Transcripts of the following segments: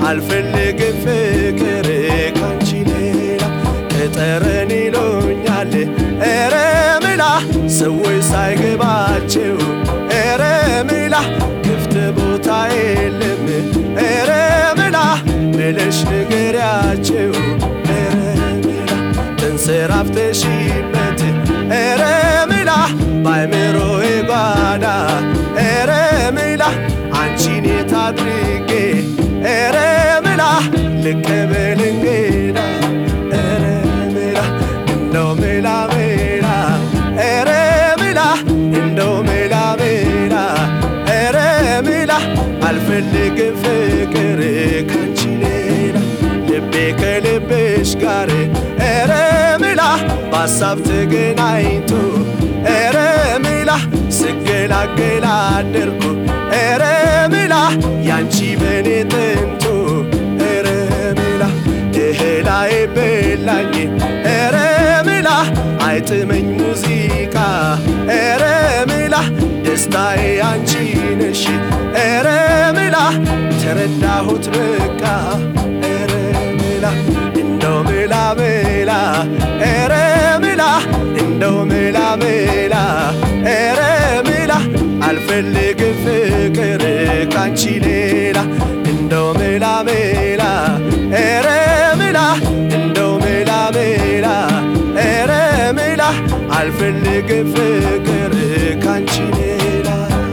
አልፈልግም ፍቅር ካንቺ ሌላ ቅጠረን ይሉኛል ኧረ ምላ ሰዎች ሳይገባቸው ኧረ ምላ ክፍት ቦታ የለም ኧረ ምላ ብለሽ ንገሪያቸው ኧረ ምላ ተንሰራፍተሽበት ኧረ ምላ ባይምሮዬ ጓዳ ኧረ ምላ አንቺን የት አድርጌ ኧረ ምላ ልቀበል እንግዳ ኧረ ምላ እንደው ምላ ምላ ኧረ ምላ እንደው ምላ ምላ ኧረ ምላ አልፈልግም ፍቅር ካንቺ ሌላ ልቤ ከልብሽ ጋር ኧረ ምላ በሀሳብ ተገናኝቶ ኧረ ምላ ስገላገላ አደርኩ ኧረ ምላ ያንቺ በኔ ጥንቱ ኧረ ምላ እህላይ በላኝ ኧረ ምላ አይጥመኝ ሙዚቃ ኧረ ምላ ደስታዬ አንቺ ነሽ ኧረ ምላ ተረዳሁት በቃ ኧረ ምላ እንደው ምላ ምላ ኧረ ምላ እንደው ምላ ምላ ኧረ ምላ አልፈልግም ፍቅር ካንቺ ሌላ እንደው ምላ ምላ ኧረ ምላ እንደው ምላ ምላ ኧረ ምላ አልፈልግም ፍቅር ካንቺ ሌላ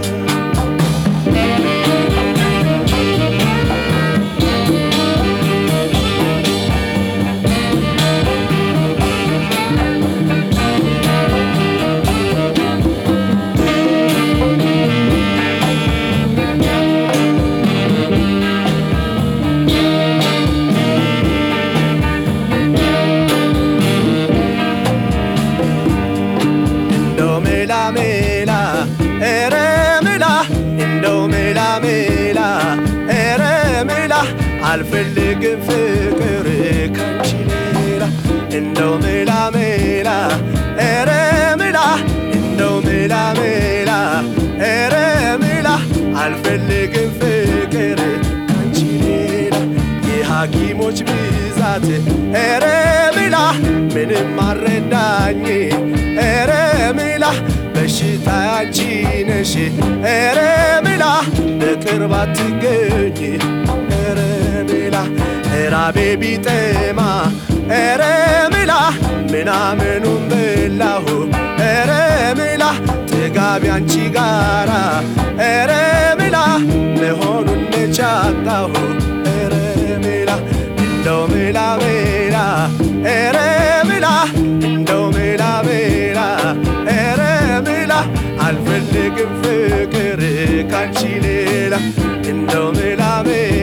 እንደው ሜላ ሜላ ኧረ ሜላ እንደው ሜላ ሜላ ኧረ ሜላ አልፈልግም ፍቅር ካንቺ ሌላ እንደው ሜላ ሜላ ኧረ ሜላ እንደው ሜላ ሜላ ኧረ ሜላ አልፈልግም ፍቅር ካንቺ ሌላ የሐኪሞች ብዛት ኧረ ሜላ ምንም አረዳኝ ኧረ ሜላ በሽታ ያንቺ ነሽ ኧረ ሜላ በቅርብ አትገኝ ኧረ ሜላ ራቤ ቢጠማ ኧረ ሜላ ምናምኑን በላሁ ኧረ ሜላ ጥጋቢ አንቺ ጋራ ኧረ ሜላ መሆኑን ነቻጣሁ ኧረ ሜላ እንደው ሜላ ሜላ ኧረ ሜላ እንደው ሜላ ሜላ ኧረ ሜላ አልፈልግም ፍቅር ካንቺ ሌላ እንደው ሜላ ሜላ